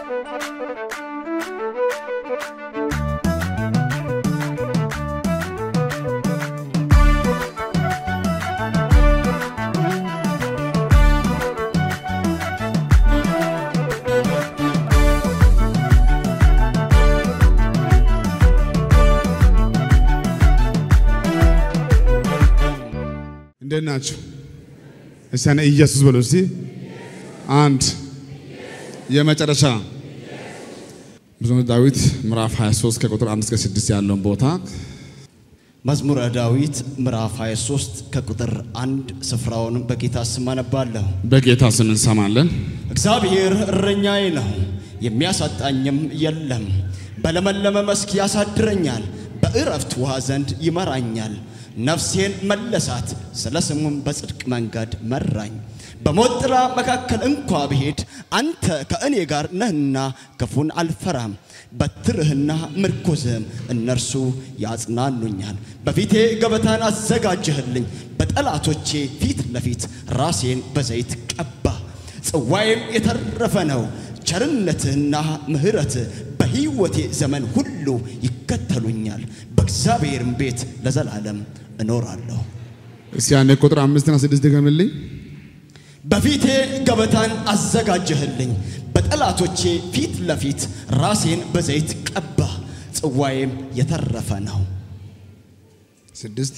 እንዴት ናችሁ? እስቲ እኔ ኢየሱስ በሉ እስቲ። አንድ የመጨረሻ መዝሙረ ዳዊት ምዕራፍ 23 ከቁጥር 1 እስከ 6 ያለውን ቦታ መዝሙረ ዳዊት ምዕራፍ 23 ከቁጥር አንድ ስፍራውን በጌታ ስም አነባለሁ። በጌታ ስም እንሰማለን። እግዚአብሔር እረኛዬ ነው፣ የሚያሳጣኝም የለም። በለመለመ መስክ ያሳድረኛል፣ በዕረፍት ውሃ ዘንድ ይመራኛል። ነፍሴን መለሳት፣ ስለ ስሙም በጽድቅ መንገድ መራኝ። በሞት ጥላ መካከል እንኳ ብሄድ አንተ ከእኔ ጋር ነህና ክፉን አልፈራም። በትርህና ምርኩዝህም እነርሱ ያጽናኑኛል። በፊቴ ገበታን አዘጋጀህልኝ፣ በጠላቶቼ ፊት ለፊት ራሴን በዘይት ቀባ። ጽዋዬም የተረፈ ነው። ቸርነትህና ምሕረትህ በሕይወቴ ዘመን ሁሉ ይከተሉኛል። በእግዚአብሔርም ቤት ለዘላለም እኖራለሁ። እስቲ ያኔ ቁጥር አምስትና ስድስት ድገምልኝ። በፊቴ ገበታን አዘጋጀህልኝ፣ በጠላቶቼ ፊት ለፊት ራሴን በዘይት ቀባ። ጽዋዬም የተረፈ ነው። ስድስት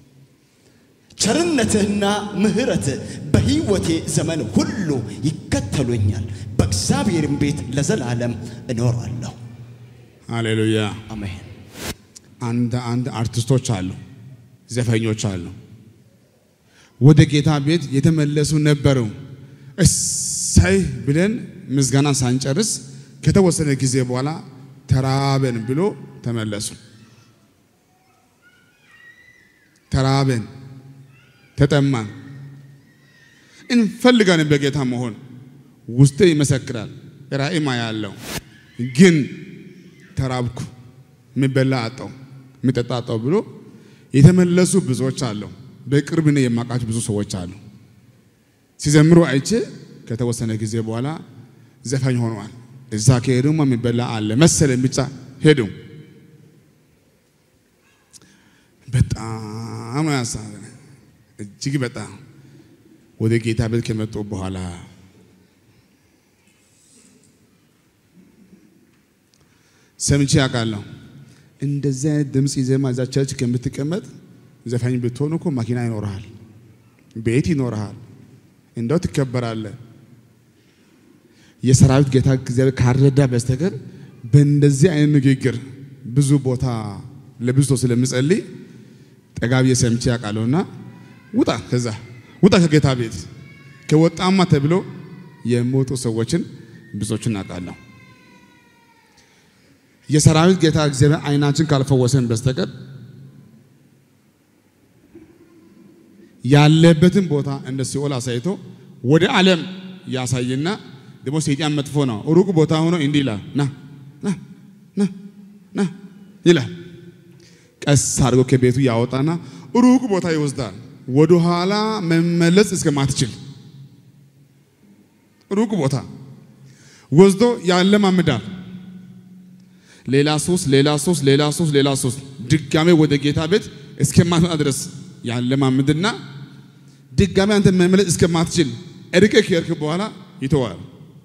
ቸርነትህና ምሕረትህ በሕይወቴ ዘመን ሁሉ ይከተሉኛል። በእግዚአብሔርም ቤት ለዘላለም እኖራለሁ። ሃሌሉያ። አሜን። አንድ አንድ አርቲስቶች አሉ፣ ዘፈኞች አሉ። ወደ ጌታ ቤት የተመለሱ ነበሩ። እሰይ ብለን ምስጋና ሳንጨርስ ከተወሰነ ጊዜ በኋላ ተራበን ብሎ ተመለሱ። ተራበን፣ ተጠማን፣ እንፈልጋለን በጌታ መሆን ውስጤ ይመሰክራል። ራእይማ ያለው ግን ተራብኩ፣ የሚበላ አጣው፣ የሚጠጣ አጣው ብሎ የተመለሱ ብዙዎች አሉ። በቅርብ እኔ የማውቃቸው ብዙ ሰዎች አሉ። ሲዘምሩ አይቼ ከተወሰነ ጊዜ በኋላ ዘፋኝ ሆነዋል። እዛ ከሄዱማ የሚበላ አለ መሰለኝ ብቻ ሄዱ። በጣም ነው ያሳዘነ፣ እጅግ በጣም ወደ ጌታ ቤት ከመጡ በኋላ ሰምቼ ያውቃለሁ። እንደዚህ አይነት ድምፅ ይዘማ እዛ ቸርች ከምትቀመጥ ዘፋኝ ብትሆን እኮ መኪና ይኖርሃል፣ ቤት ይኖርሃል፣ እንደው ትከበራለህ። የሰራዊት ጌታ እግዚአብሔር ካረዳ በስተቀር በእንደዚህ አይነት ንግግር ብዙ ቦታ ለብዙ ሰው ስለምጸልይ ጠጋ ብዬ ሰምቼ ያውቃለሁና ውጣ፣ ከዛ ውጣ ከጌታ ቤት ከወጣማ ተብሎ የሚወጡ ሰዎችን ብዙዎችን አውቃለሁ። የሰራዊት ጌታ እግዚአብሔር አይናችን ካልፈወሰን በስተቀር ያለበትን ቦታ እንደ ሲኦል አሳይቶ ወደ ዓለም ያሳይና ደግሞ ሰይጣን መጥፎ ነው። ሩቅ ቦታ ሆኖ እንዲህ ይላል፣ ና ና ና ና ይላል። ቀስ አድርጎ ከቤቱ ያወጣና ሩቅ ቦታ ይወስዳል። ወደ ኋላ መመለስ እስከማትችል ሩቅ ቦታ ወስዶ ያለማምዳል። ሌላ ሶስት ሌላ ሶስት ሌላ ሶስት ሌላ ሶስት ድጋሜ ወደ ጌታ ቤት እስከማትመጣ ድረስ ያለማምድና ድጋሜ አንተ መመለስ እስከማትችል እርቀ ከሄድክ በኋላ ይተዋል።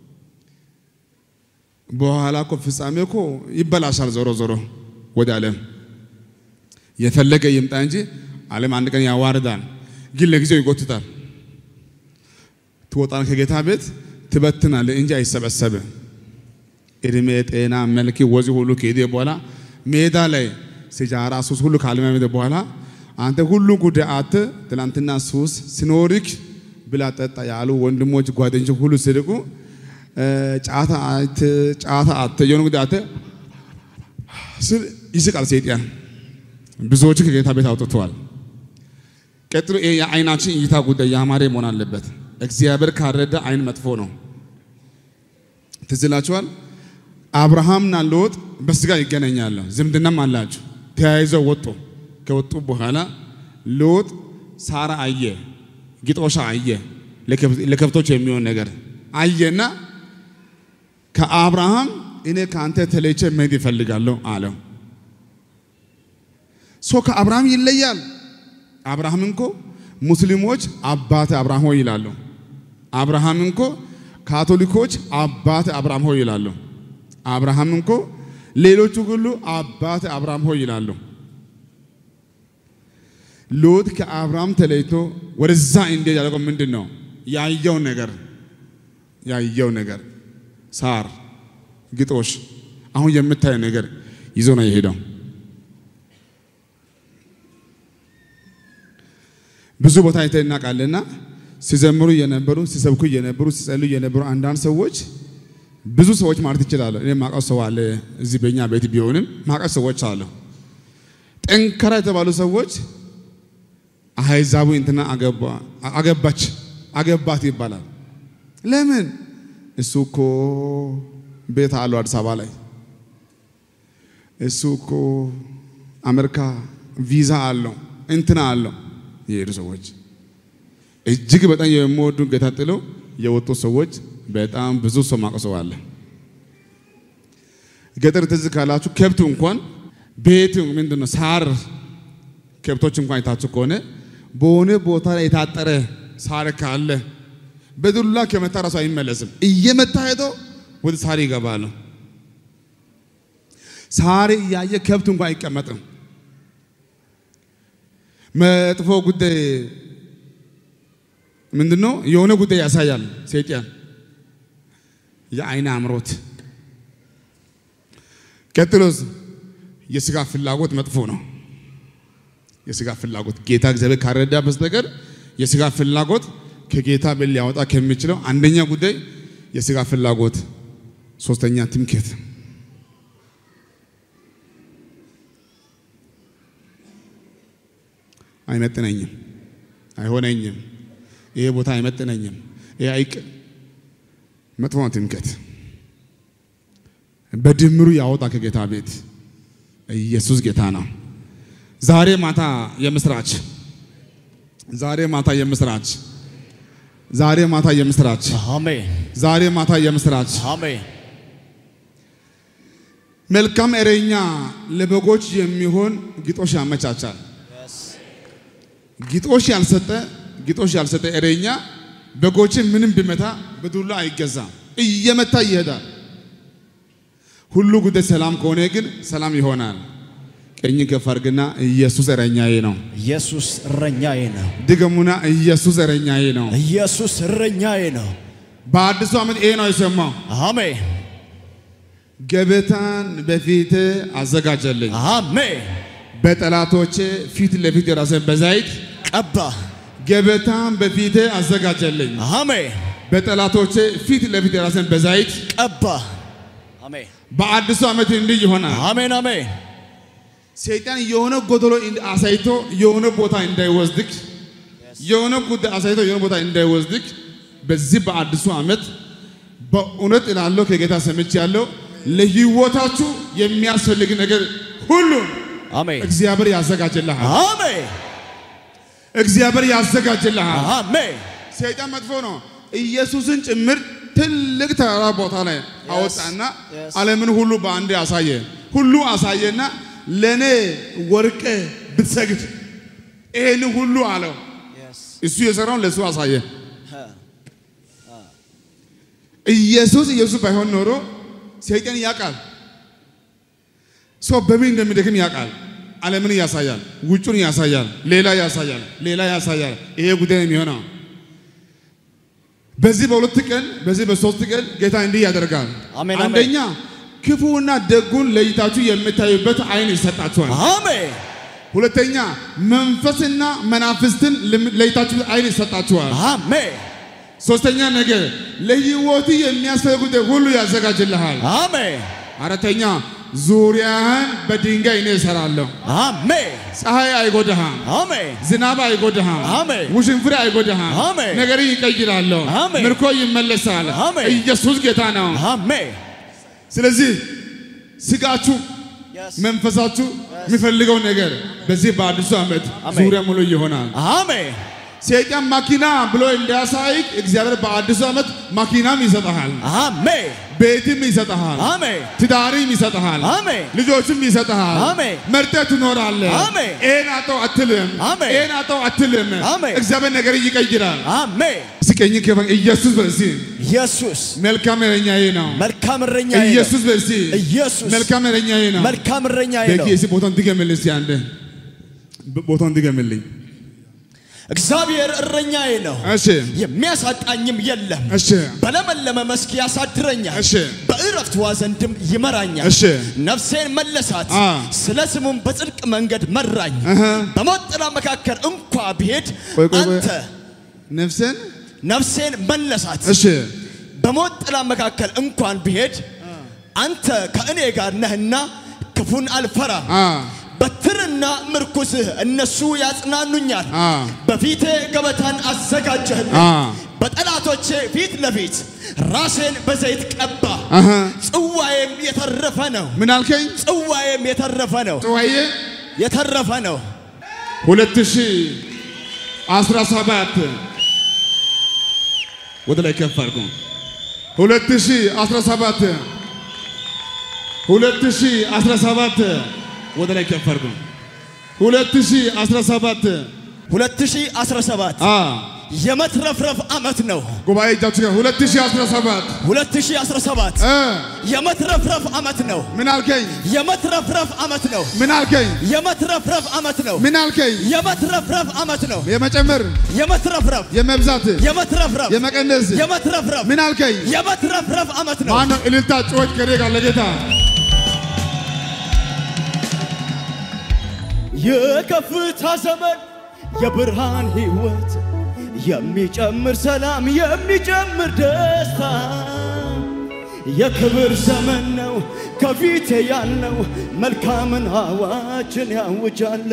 በኋላ እኮ ፍጻሜ እኮ ይበላሻል። ዞሮ ዞሮ ወደ ዓለም የፈለገ ይምጣ እንጂ ዓለም አንድ ቀን ያዋርዳል፣ ግን ለጊዜው ይጎትታል። ትወጣን ከጌታ ቤት ትበትናለህ እንጂ አይሰበሰብም። እድሜ፣ ጤና፣ መልክ፣ ወዚ ሁሉ ከሄደ በኋላ ሜዳ ላይ ሲጃራ ሱስ ሁሉ ካልመመደ በኋላ አንተ ሁሉ ጉዳይ አተ ትላንትና ሱስ ሲኖርክ ብላ ጠጣ ያሉ ወንድሞች ጓደኞች ሁሉ ሲርቁ ጫታ አተ ጫታ አተ የሆነ ጉዳይ አተ ስል ይስቃል ሰይጣን። ብዙዎችን ከጌታ ቤት አውጥተዋል። ቀጥሎ ይሄ የአይናችን እይታ ጉዳይ ያማረ መሆን አለበት። እግዚአብሔር ካረዳ አይን መጥፎ ነው። ትዝ ይላችኋል። አብርሃምና ሎጥ በስጋ ይገናኛሉ፣ ዝምድናም አላቸው። ተያይዘው ወጡ። ከወጡ በኋላ ሎጥ ሳራ አየ፣ ግጦሻ አየ፣ ለከብቶች የሚሆን ነገር አየና ከአብርሃም እኔ ከአንተ ተለይቼ መሄድ ይፈልጋለሁ አለው። ሰው ከአብርሃም ይለያል። አብርሃም እንኮ ሙስሊሞች አባተ አብርሃም ሆይ ይላሉ። አብርሃም እንኮ ካቶሊኮች አባተ አብርሃም ሆይ ይላሉ። አብርሃም እንኮ ሌሎቹ ሁሉ አባተ አብርሃም ሆይ ይላሉ። ሎጥ ከአብርሃም ተለይቶ ወደዛ እንዴት ያደረገው ምንድን ነው? ያየው ነገር ያየው ነገር ሳር፣ ግጦሽ፣ አሁን የምታየው ነገር ይዞ ነው የሄደው። ብዙ ቦታ አይተን እናውቃለንና ሲዘምሩ የነበሩ ሲሰብኩ የነበሩ ሲጸልዩ የነበሩ አንዳንድ ሰዎች ብዙ ሰዎች ማለት ይችላሉ። እኔ ማውቀው ሰው አለ እዚህ በእኛ ቤት ቢሆንም ማውቀው ሰዎች አሉ። ጠንካራ የተባሉ ሰዎች አህዛቡ እንትና አገባች አገባት ይባላል። ለምን? እሱ እኮ ቤት አለው አዲስ አበባ ላይ፣ እሱ እኮ አሜሪካ ቪዛ አለው እንትና አለው የሄዱ ሰዎች እጅግ በጣም የሚወዱ ጌታ ጥለው የወጡ ሰዎች በጣም ብዙ ሰው ማቀሰው አለ። ገጠር ትዝ ካላችሁ ከብቱ እንኳን ቤት ምንድን ነው ሳር ከብቶች እንኳን አይታችሁ ከሆነ በሆነ ቦታ ላይ የታጠረ ሳር ካለ በዱላ ከመታ ራሱ አይመለስም። እየመታ ሄዶ ወደ ሳር ይገባል። ሳር እያየ ከብቱ እንኳን አይቀመጥም። መጥፎ ጉዳይ ምንድን ነው? የሆነ ጉዳይ ያሳያል ሰይጣን የአይን አምሮት። ቀጥሎስ የስጋ ፍላጎት መጥፎ ነው። የስጋ ፍላጎት ጌታ እግዚአብሔር ካረዳ በስተቀር የስጋ ፍላጎት ከጌታ ቤት ሊያወጣ ከሚችለው አንደኛ ጉዳይ የስጋ ፍላጎት፣ ሶስተኛ ትምክህት። አይመጥነኝም፣ አይሆነኝም፣ ይሄ ቦታ አይመጥነኝም፣ ይሄ አይቅ መጥፎ ነው። ትምክህት በድምሩ ያወጣ ከጌታ ቤት። ኢየሱስ ጌታ ነው። ዛሬ ማታ የምስራች ዛሬ ማታ የምስራች ዛሬ ማታ የምስራች አሜን ዛሬ ማታ የምስራች አሜን መልካም እረኛ ለበጎች የሚሆን ግጦሽ ያመቻቻል። ግጦሽ ያልሰጠ ግጦሽ ያልሰጠ እረኛ በጎችን ምንም ቢመታ በዱላ አይገዛም፣ እየመታ ይሄዳል። ሁሉ ጉዳይ ሰላም ከሆነ ግን ሰላም ይሆናል። ቀኝ ከፍ አድርግና ኢየሱስ እረኛዬ ነው። ኢየሱስ እረኛዬ ነው። ድገሙና ኢየሱስ እረኛዬ ነው። ኢየሱስ እረኛዬ ነው። በአዲሱ ዓመት ይሄ ነው የሰማው። አሜን ገበታን በፊት አዘጋጀልኝ፣ አሜን። በጠላቶቼ ፊት ለፊት የራስን በዘይት ቀባ። ገበታን በፊት አዘጋጀልኝ፣ አሜን በጠላቶቼ ፊት ለፊት የራስን በዘይት ቀባ። አሜን በአዲሱ ዓመት እንዲህ ይሆናል። አሜን አሜን ሰይጣን የሆነ ጎደሎ አሳይቶ የሆነ ቦታ እንዳይወስድክ የሆነ ጉዳይ አሳይቶ የሆነ ቦታ እንዳይወስድክ በዚህ በአዲሱ ዓመት በእውነት እላለሁ ከጌታ ሰምቼ ያለው ለህይወታችሁ የሚያስፈልግ ነገር ሁሉ አሜን እግዚአብሔር ያዘጋጅልሃል። አሜን እግዚአብሔር ያዘጋጅልሃል። አሜን ሰይጣን መጥፎ ነው። ኢየሱስን ጭምር ትልቅ ተራራ ቦታ ላይ አወጣና yes. ዓለምን ሁሉ በአንድ አሳየ። ሁሉ አሳየና ለኔ ወርቄ ብትሰግድ ይሄን ሁሉ አለው። እሱ የሰራውን ለእሱ አሳየ። ኢየሱስ ኢየሱስ ባይሆን ኖሮ ሰይጣን ያውቃል። ሰው በምን እንደሚደክም ያውቃል። ዓለምን ያሳያል፣ ውጩን ያሳያል፣ ሌላ ያሳያል፣ ሌላ ያሳያል። ይሄ ጉዳይ ነው የሚሆነው። በዚህ በሁለት ቀን በዚህ በሶስት ቀን ጌታ እንዲህ ያደርጋል። አሜን፣ አሜን። አንደኛ ክፉና ደጉን ለይታችሁ የምታዩበት ዓይን ይሰጣችኋል። አሜን ሁለተኛ መንፈስና መናፍስትን ለም- ለይታችሁ ዓይን ይሰጣችኋል። አሜን ሶስተኛ ነገር ለሕይወት የሚያስፈልግ ጉዳይ ሁሉ ያዘጋጅልሃል። አሜን አራተኛ ዙሪያህን በድንጋይ እኔ እሰራለሁ። አሜን ፀሐይ አይጎዳህም፣ አሜን ዝናብ አይጎዳህም፣ አሜን። ውሽንፍሬ አይጎዳህም። አሜን። ነገር ይቀይራለሁ፣ አሜን። ምርኮ ይመለሳል። አሜን። ኢየሱስ ጌታ ነው። አሜን ስለዚህ ስጋችሁ መንፈሳችሁ የሚፈልገው ነገር በዚህ በአዲሱ ዓመት አሜን። ዙሪያ ሙሉ ይሆናል። አሜን ሰይጣን መኪና ብሎ እንዳያሳይክ እግዚአብሔር በአዲሱ ዓመት መኪናም ይሰጠሃል፣ አሜን ቤትም ይሰጠሃል፣ አሜን ትዳሪም ይሰጠሃል፣ አሜን ልጆችም ይሰጠሃል። አሜን። መርጠህ ትኖራለህ። አሜን። ይሄን አጣው አትልም፣ አሜን። ይሄን አጣው አትልም። አሜን። እግዚአብሔር ነገር ይቀይራል። አሜን ስቀኝ ከፈ ኢየሱስ በዚህ ኢየሱስ መልካም እረኛዬ ነው። መልካም እረኛዬ ነው። ኢየሱስ በዚህ ኢየሱስ መልካም እረኛዬ ነው። መልካም እረኛዬ ነው። በጌ እዚህ ቦታውን ድገምልኝ እስቲ አንዴ ቦታውን ድገምልኝ። እግዚአብሔር እረኛዬ ነው፣ እሺ የሚያሳጣኝም የለም። እሺ በለመለመ መስክ ያሳድረኛል፣ እሺ በዕረፍት ውኃ ዘንድም ይመራኛል። እሺ ነፍሴን መለሳት፣ አ ስለ ስሙም በጽድቅ መንገድ መራኝ። እህ በሞት ጥላ መካከል እንኳ ብሄድ ቆይ ቆይ ቆይ አንተ ነፍስን ነፍሴን መለሳት። እሺ በሞት ጥላ መካከል እንኳን ብሄድ አንተ ከእኔ ጋር ነህና ክፉን አልፈራም። አ በትርና ምርኩስህ እነሱ ያጽናኑኛል። አ በፊቴ ገበታን አዘጋጀህልኝ፣ አ በጠላቶቼ ፊት ለፊት ራሴን በዘይት ቀባ። አሃ ጽዋዬም የተረፈ ነው፣ ምን አልከኝ? ጽዋዬም የተረፈ ነው፣ ጽዋዬ የተረፈ ነው። ሁለት ሺህ አስራ ሰባት ወደ ላይ ከፍ አድርጉ። ሁለት ሺህ አስራ ሰባት ሁለት ሺህ አስራ ሰባት ወደ ላይ ከፍ አድርጉ። ሁለት ሺህ አስራ ሰባት 2017 አ የመትረፍረፍ ዓመት ነው። ጉባኤ እጃችሁ ጋር ሁለት ሺህ አስራ ሰባት 2017 እ የመትረፍረፍ ዓመት ነው። ምን አልከኝ? የመትረፍረፍ ዓመት ነው። ምን አልከኝ? የመትረፍረፍ ዓመት ነው። ምን አልከኝ? የመትረፍረፍ ዓመት ነው። የመጨመር የመትረፍረፍ የመብዛት የመትረፍረፍ የመቀነስ የመትረፍረፍ ምን አልከኝ? የመትረፍረፍ ዓመት ነው። ማነው እልልታ ጩኸት ከኔ ጋር ለጌታ የከፍታ ዘመን የብርሃን ሕይወት የሚጨምር ሰላም የሚጨምር ደስታ የክብር ዘመን ነው ከፊቴ ያለው መልካምን አዋጅን ያውጃለ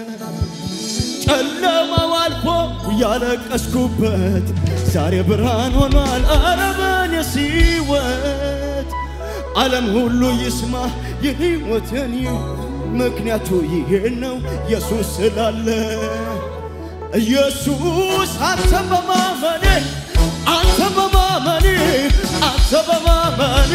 ጨለማው አልፎ ያለቀስኩበት ዛሬ ብርሃን ሆኗል አረበን የሲወት ዓለም ሁሉ ይስማ የሕይወትን ምክንያቱ ይሄ ነው ኢየሱስ ስላለ ኢየሱስ አንተ በማመኔ አንተ በማመኔ አንተ በማመኔ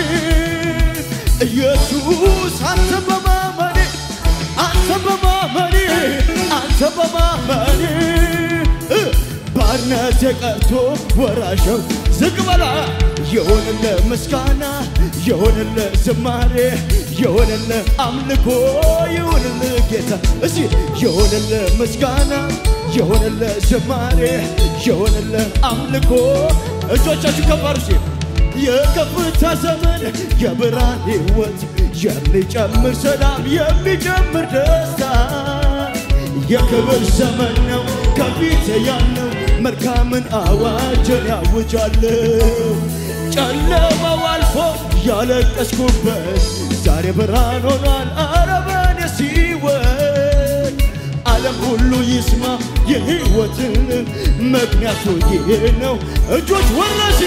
ኢየሱስ አንተ በማመኔ አንተ በማመኔ አንተ በማመኔ እ ባርነት የቀርቶ ወራሸው ዝቅ በላ የሆነለ ምስጋና የሆነለ ዝማሬ የሆነለ አምልኮ የሆነለ ጌታ እሲ የሆነለ ምስጋና የሆነለ ዝማሬ የሆነለ አምልኮ እጆቻችሁ ከፍ አድርጉ እስኪ። የከፍታ ዘመን የብርሃን ሕይወት የሚጨምር ሰላም የሚጨምር ደስታ የክብር ዘመን ነው ከፊት ያለው መልካምን አዋጅን ያውጃለሁ። ጨለማው አልፎ ያለቀስኩበት ዛሬ ብርሃን ሆኗል። ኧረ በኔ ሕይወት ዓለም ሁሉ ይስማ የሕይወትን ምክንያቱ ይሄ ነው። እጆች ወረሲ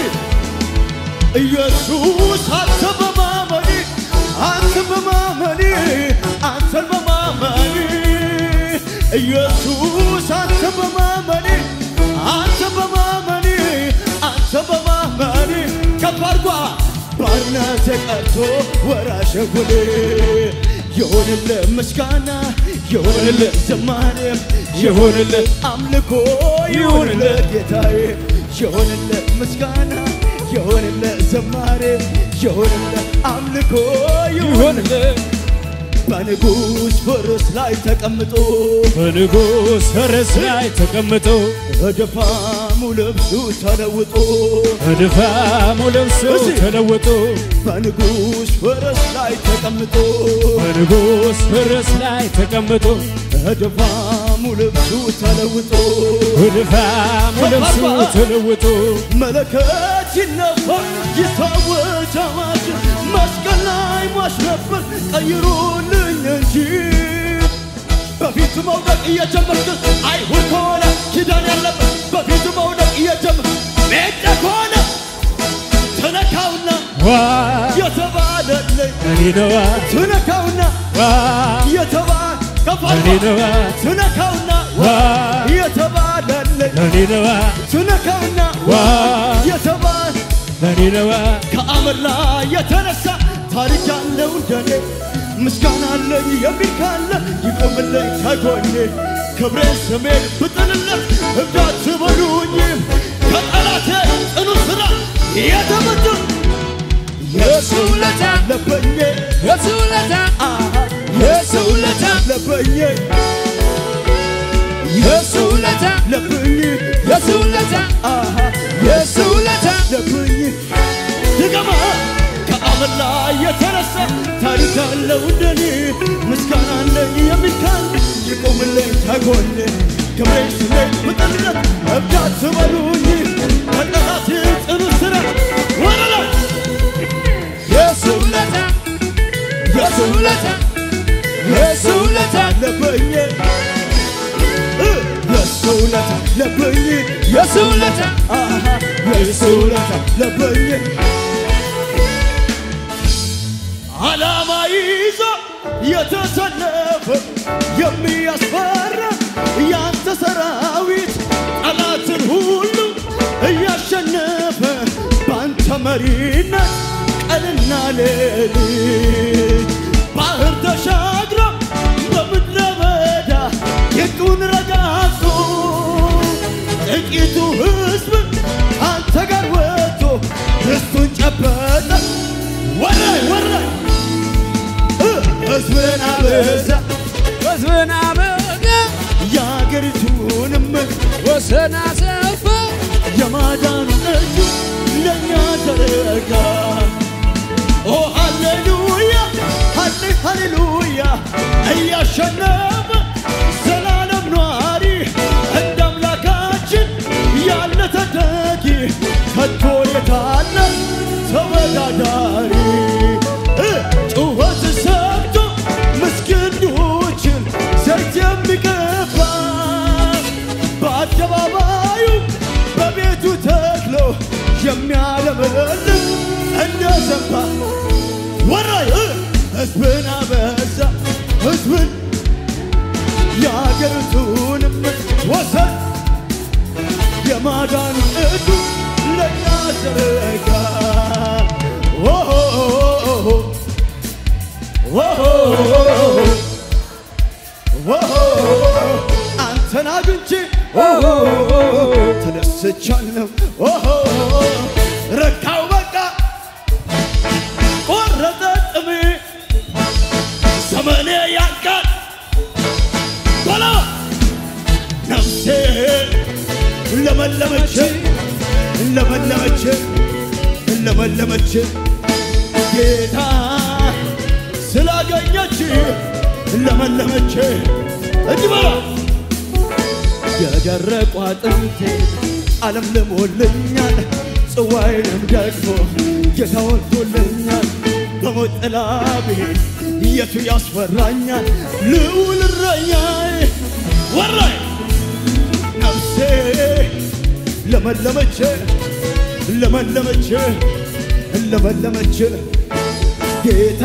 ኢየሱስ አንተ በማመኔ አንተ በማመኔ አንተን በማመኔ ኢየሱስ አንተ በማመኔ አንተ በማመኔ አንተ በማመኔ ከፍ አድርጓ ባርነት ቀርቶ ወራሽ ሁኔ የሆንለ ምስጋና የሆንለ ዝማሬ የሆንለ አምልኮ የሆንለ ጌታዬ የሆንለ ምስጋና የሆንለ ዝማሬ የሆንለ አምልኮ የሆንለ በንጉሥ ፈረስ ላይ ተቀምጦ በንጉሥ ፈረስ ላይ ተቀምጦ በድፋሙ ልብሱ ተለውጦ በድፋሙ ልብሱ እሺ። ተለውጦ በንጉሥ ፈረስ ላይ ተቀምጦ በንጉሥ ፈረስ ላይ ተቀምጦ በድፋሙ ልብሱ ተለውጦ በድፋሙ ልብሱ ተለውጦ መለከት ይነፋ ይታወጅ አዋጅ መስቀል ላይ ሟች ነበር ቀይሩልኝ እንጂ በፊቱ መውደቅ እየጀመርክ አይሁድ ከሆነ ኪዳን ያለበት በፊቱ መውደቅ እየጀመር ሜዳ ከሆነ ትነካውና ዋ የተባለልኝ እኔ ነዋ ትነካውና ዋ የተባለ እኔ ነዋ ትነካውና ዋ የተባለልኝ ለኔ ነዋ ትነካውና ዋ የተባለ ለኔ ነዋ ከአመድ ላይ የተነሳ ታሪክ ያለው እንደኔ ምስጋና አለኝ የሚል ካለ ይቆምልኝ ከጎኔ ክብሬን ስሜን ብጥልለት እብዳት በሉኝ ከጠላቴ ጽኑ ስራ የተመቱ የሱ ውለታ ለበኜ የሱ ውለታ አሃ የሱ ውለታ ለበኜ የሱ ውለታ ለብኝ የሱ ውለታ አሃ የሱ ውለታ ለብኝ ድገማ ከአመድ ላይ የተነሳ ታሪክ አለው እንደኔ ምስጋና አለኝ የሚል ካለ ይቆምልኝ ከጎኔ ክብሬ ስሜ ብጥልነት እብዳት በሉኝ ከጠላት ጽኑ ስራ ወረላ የሱ ውለታ የሱ ውለታ የሱ ውለታ ለበኝ እ የሱ ውለታ ለበኝ የሱ ውለታ አሃ የሱ ውለታ ለበኝ ዓላማ ይዞ የተሰለፈ የሚያስፈራ ያንተ ሰራዊት ጠላትን ሁሉ እያሸነፈ ባንተ መሪነት ቀንና ሌሊት ባህር ተሻግሮ በምድረ በዳ የጡን ረጋግጦ ጥቂቱ ሕዝብ አንተ ጋር ወጥቶ ርስቱን ጨበጠ። ወራይ ወራይ እ ሕዝብን አበዛ ሕዝብን አበጋ የአገሪቱንም ወሰን አሰፋ የማዳኑ እጁ ለእኛ ዘረጋ። ኦ ሃሌሉያ ሃሌ ሃሌሉያ እያሸነፈ ዘላለም ኗሪ እንደ አምላካችን ያለ ተተኪ ከቶ የታለ ተወዳዳሪ እ ጩኸት ሰምቶ ምስኪኖችን ዘይት የሚቀባ በአደባባዩ በቤቱ ተክሎ የሚያለመልም እንደ ዘንባ ወራይ እ ሕዝብን አበዛ ሕዝብን የአገሪቱንም ወሰን የማዳን እጁ ለእኛ ዘረጋ ኦሆ ኦሆ አንተን አግኝቼ ተደስቻለሁ ኦሆ ረካው በቃ ቆረጠ ጥሜ ዘመኔ ያልቃል በላ ነፍሴ ለመለመች ለመለመች ለመለመች ጌታ ስላገኘች ለመለመች እጅ በላ የደረቁ አጥንቴ ዓለም ልሞልኛል ጽዋዬንም ደግሞ ጌታ ወልቶልኛል በሞት ጥላ ብሄድ የቱ ያስፈራኛል ልዑል እረኛዬ ወራይ ነፍሴ ለመለመች ለመለመች ለመለመች ጌታ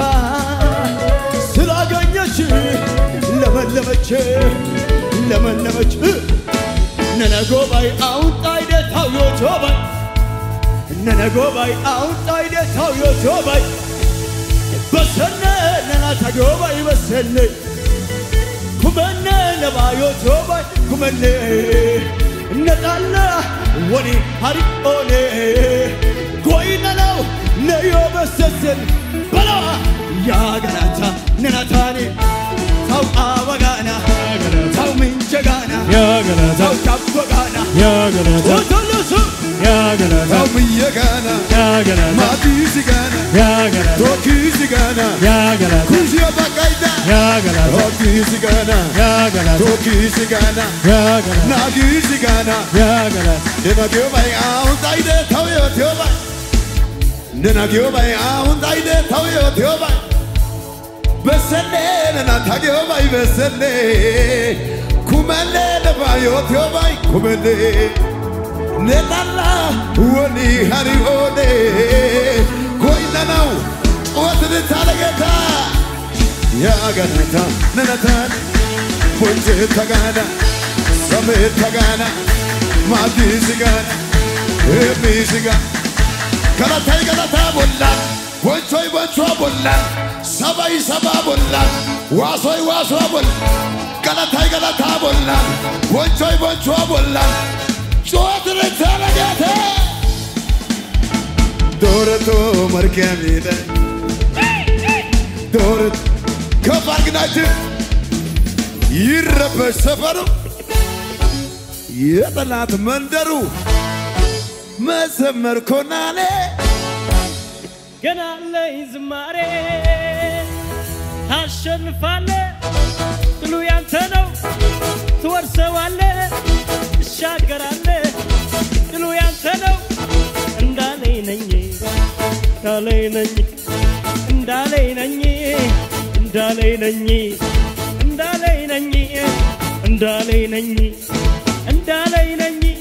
ስላገኘች ለመለመች ለመለመች ነነጎባይ አውንጣይ ደታው ዮቶባይ ነነጎባይ አውንጣይ ደታው ዮቶባይ በሰነ ነናታጎባይ በሰነ ኩመነ ነባዮቶባይ ኩመነ ነጣላ ወኒ ሀሪኦኔ ጎይነለው ነዮ በሰሰን በለዋ ያገናታ ነናታኔ ታው አበጋና ታው ምንጀጋና ያገናታ ታው ካበጋና ያገናታ ወተለሱ ያገናታ Biyya ያገናታ maatiisi gaana ያገናታ tokkiisi gaana ያገናታ kuushee baqqayda ያገናታ tokkiisi gaana ያገናታ tokkiisi gaana ያገናታ naagiisi gaana ያገናታ nena giyoobay aahun xayide taw yootiyoobay nena giyoobay aahun xayide taw yootiyoobay bessenne nena ta giyoobay bessenne kumenne neba yootiyoobay kumenne ne xalla woni hari oone goynnanaw cuwatidi talageta yaganata nena taani bonchetta gaana ሰሜት ተጋና ማቲ ሲጋና ኤሚ ሲጋ ገለታይ ገለታ ቦላን ቦንቾይ ቦንቾ ቦላን ሰባይ ሰባ ቦላን ዋሶይ ዋሶ ቦል ገለታይ ገለታ ቦላን ቦንቾይ ቦንቾ ቦላን ጩኸት ልትረገተ ዶረቶ መርገሚደ ዶረት ከፍ አርግናችን ይረበሽ ሰፈሩ የጠላት መንደሩ መዘመር ኮናኔ ገና አለኝ ዝማሬ ታሸንፋለ ድሉ ያንተ ነው ትወርሰዋለ ትሻገራለ ድሉ ያንተ ነው እንዳለኝ ነኝ እንዳለኝ ነኝ እንዳለኝ ነኝ እንዳለኝ ነኝ እንዳለኝ ነኝ እንዳለኝ ነኝ እንዳለኝ ነኝ